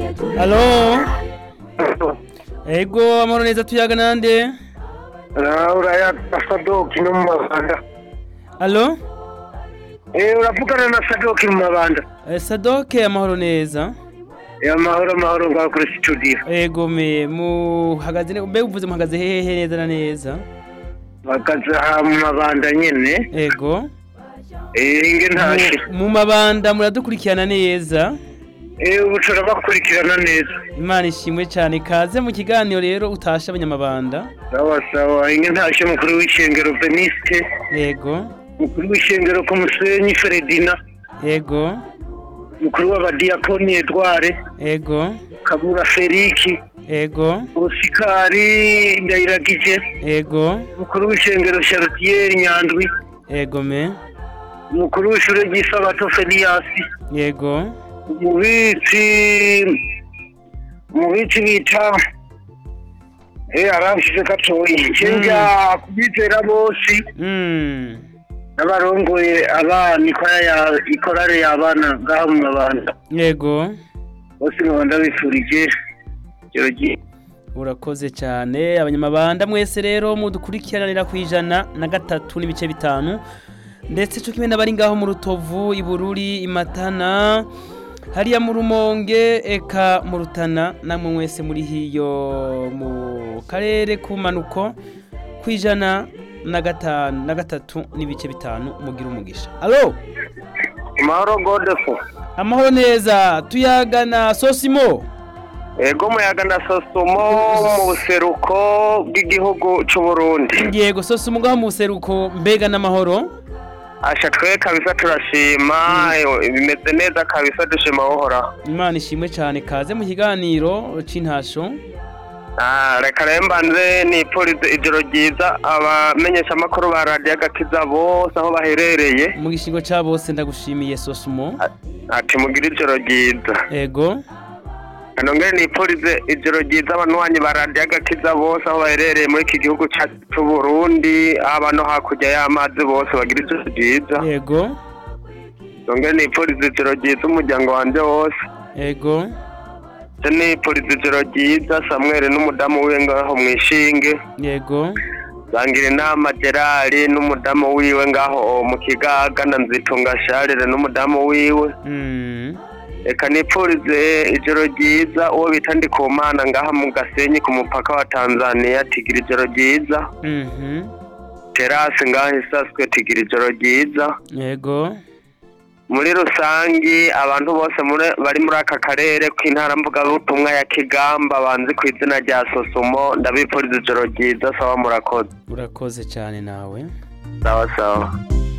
Halo ego amahoro neza tuyaga nande uraya sadoki no mu mabanda Halo eh uravugana na sadoki mu mabanda Eh, Sadoke amahoro neza ya mahoro mahoro ngaho kuri studio ego me muhagaze ne mbe uvuze muhagaze hehe neza na neza bakaza aha mu mabanda nyene ego eh inge ntashe Mu- mu mabanda muradukurikirana neza eh ubu turabakurikirana neza imana ishimwe cyane kaze mu kiganiro rero utashe abanyamabanda sawa sawa inge ntashe mukuru w'ishengero beniste ego mukuru w'ishengero ku musenyi feredina ego mukuru w'abadiyakoni edware ego kabura feriki ego usikari ndayiragije ego mukuru w'ishengero chartier nyandwi ego me umukuru w'ishure ry'isabato feliyasi ego umubitsi umubitsi bita eh aramfise gatoyi cenja kubizera bose mm. n'abarongoye abana ikora ya ikorare y'abana ngaho mu mabanda ego bose nkaba ndabifurije ijoro ryiza urakoze cyane abanyamabanda mwese rero mudukurikiranira ku ijana na gatatu n'ibice bitanu ndetse cyo kimwe n'abari ngaho mu rutovu ibururi imatana hariya mu rumonge eka mu rutana namwe mwese muri hiyo mu karere k'umanuko ku ijana na gatanu na gatatu n'ibice bitanu mugira umugisha alo mahoro godefo amahoro neza tuyagana sosimo ego muyaga na sosumo mu buseruko bw'igihugu c'u Burundi yego sosimo ngaho mu buseruko mbega n'amahoro asha twe kabisa turashima bimeze neza kabisa dushima uhoraho imana ishimwe cyane kaze mu kiganiro c'intasho Ah, reka rero mbanze nipfurize ijoro ryiza abamenyeshamakuru ba radiyo agakiza bose aho baherereye mu gishingo ca bose ndagushimiye sosumo ati mugire ijoro ryiza ego nongere nipfurize ijoro ryiza abanywanyi ba radiyo agakiza bose aho baherereye muri iki gihugu cyacu c'u Burundi aba no hakurya y'amazi bose bagira ijoro ryiza ego nongere nipfurize ijoro ryiza umuryango wanje wose ego nje nipfurize ijoro ryiza samweli n'umudamu wiwe ngaho mwishinge yego zangira inama gerari n'umudamu wiwe ngaho mu kigaga na nzitunga sharire n'umudamu wiwe mm. reka nipfurize ijoro ryiza uwo bita ndikumana ngaha mu gasenyi ku mupaka wa tanzania tigira ijoro ryiza mhm terasi ngaho isaswe tigira ijoro ryiza yego muri rusangi abantu bose muri- bari muri aka karere k'intara mvugabutumwa ya kigamba banzi ku izina rya sosumo ndabipfuriza ijoro ryiza sawa murakoze urakoze cyane nawe sawa sawa